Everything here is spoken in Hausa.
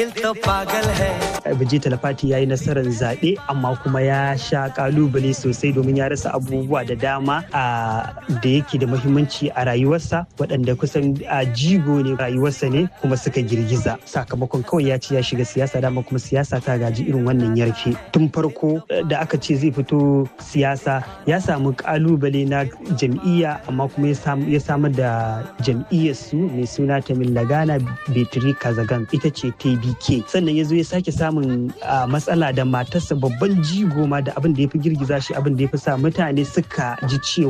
Biji Talafati ya yi nasarar zaɓe amma kuma ya sha kalubale sosai domin ya rasa abubuwa da dama da yake da muhimmanci a rayuwarsa waɗanda kusan a jigo ne rayuwarsa ne kuma suka girgiza sakamakon kawai ya ce ya shiga siyasa dama kuma siyasa ta gaji irin wannan yarfe tun farko da aka ce zai fito siyasa ya samu kalubale na jam'iyya amma kuma ya samar da jam'iyyarsu mai suna Tamil Lagana Betri Kazagan ita ce TBK sannan ya zo ya sake samun matsala da matarsa babban jigo ma da abin da ya fi girgiza shi abin da ya fi sa mutane suka ji cewa